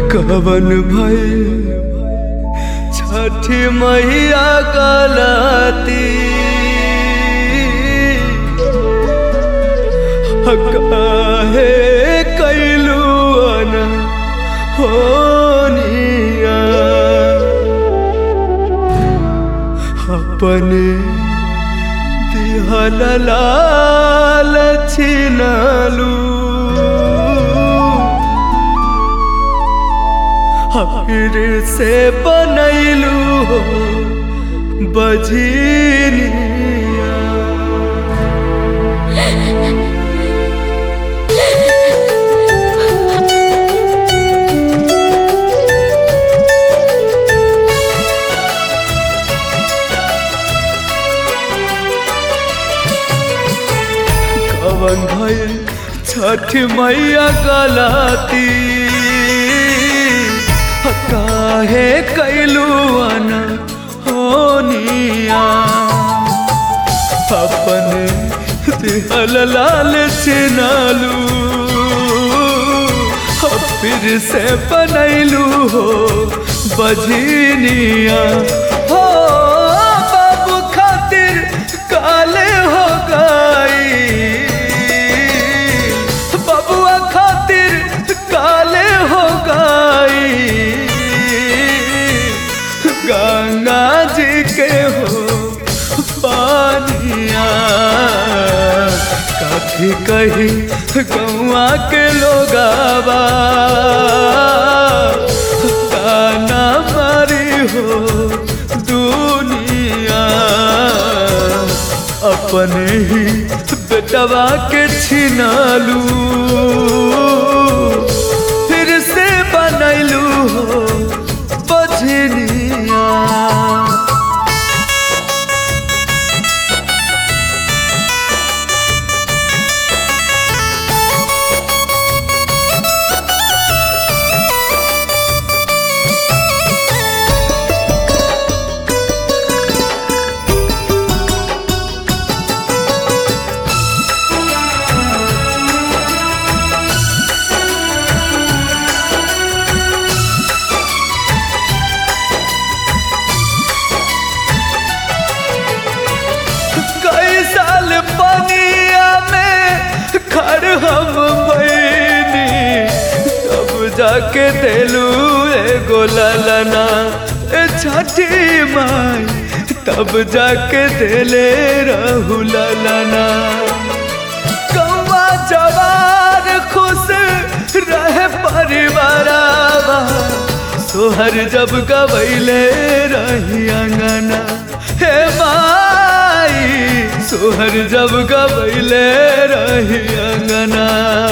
कवन भइल छठी मैया गलती काहे कैलू अन होनिया अपने दिहल लाल छिनलू फिर से बनैलू बझिनिया कवन भइल छठ मैया गलती काहे कैलू अन होनिया अपने दिहल लाल छिनालू फिर से बनैलू हो बझिनिया हो बाबू खातिर काले हो गई बबुआ खातिर काले हो गई गंगा जी के हो पानिया काफी कही गौआ के लोगावा ताना मारी हो दुनिया अपने ही बेटवा के छिनालू फिर से बनैलू हो बझनिया कई साल पनिया में खड़ हम भैनी तब जाके दिलू एगो ललना ए छठी माई तब जाके दिले रहू ललना कौआ जवार खुश रहे परिवारावा सोहर जब गवैले रही अंगना हे माई सोहर जब गवैले रही अंगना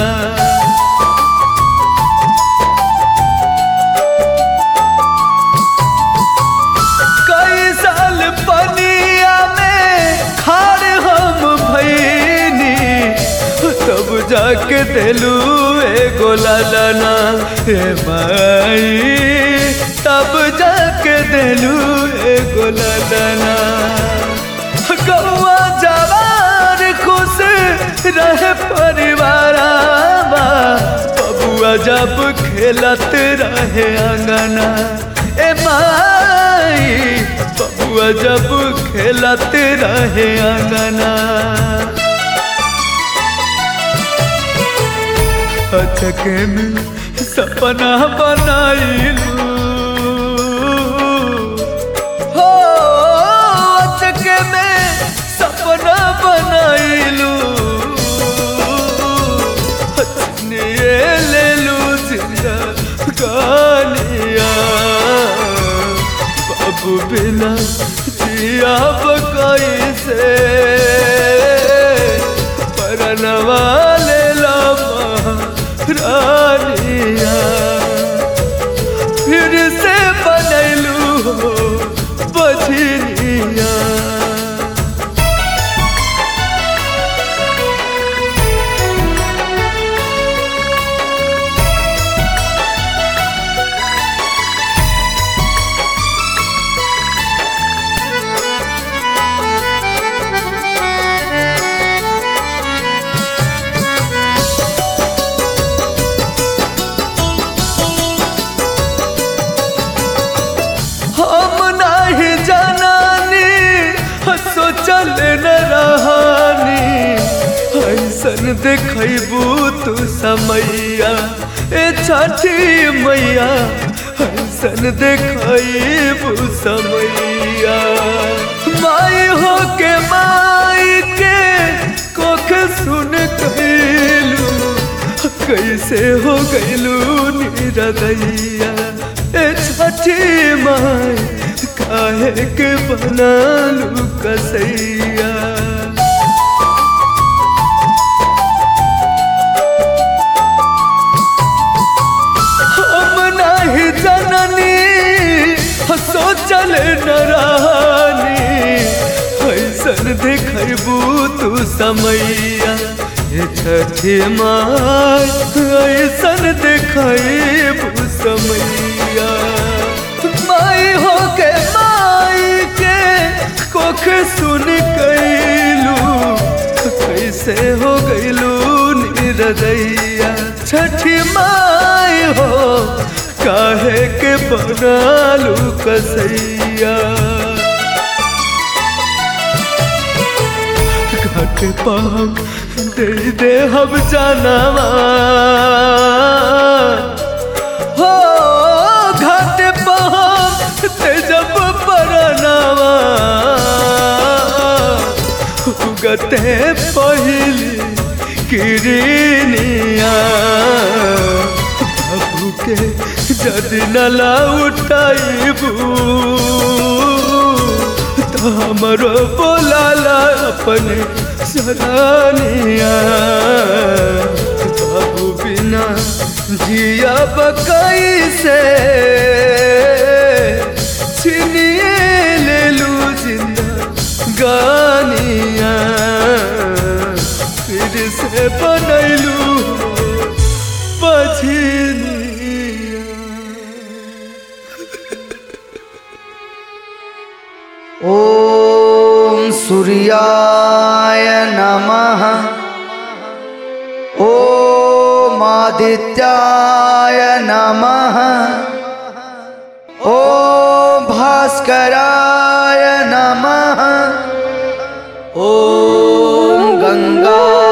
कई साल पनिया में खार हम भैनी तब जाके दिलू एगो ललना हे माई तब जाके दिलू एगो ललना गौआ जवार खुश रहे परिवारावा बबुआ जब खेलत रहे अंगना ए माई बबुआ जब खेलत रहे अंगना अचके में सपना बनाइलू हो अचके में सपना बनाइलू हचनिए ले लू जिंदा गानिया बाबू बिना जिया कैसे परनवा ले लमा रानिया फिर से बनैलू हो बझनिया देखबू तू समैया ए छठी मैया ऐसन देखबू समैया माई हो के माई के कोख सुन कैलू कैसे हो गैलू निरदैया ए छठी माई काहे के बनालू कसैया हम नहीं जननी सोचल न रानी ऐसन देखबू तू समैया ये छठी माई ऐसन देखबू समैया माई हो के माई के कोख सुन कैलू कैसे हो गैलू निरदैया छठी माई हो काहे के बनालू कसैया घाट पाम दे दे हम जानवा हो घाट पाम ते जब परनावा उगते पहिली किरनिया बाबू के जदि नला उठाइबू तो हमरो बोलाला अपने सरानिया बाबू बिना जिया बकई से छिनिए ले लू जिंदा गानिया फिर से बनैलू बझनिया ॐ सूर्याय नमः ॐ आदित्याय नमः ॐ भास्कराय नमः ॐ गङ्गाय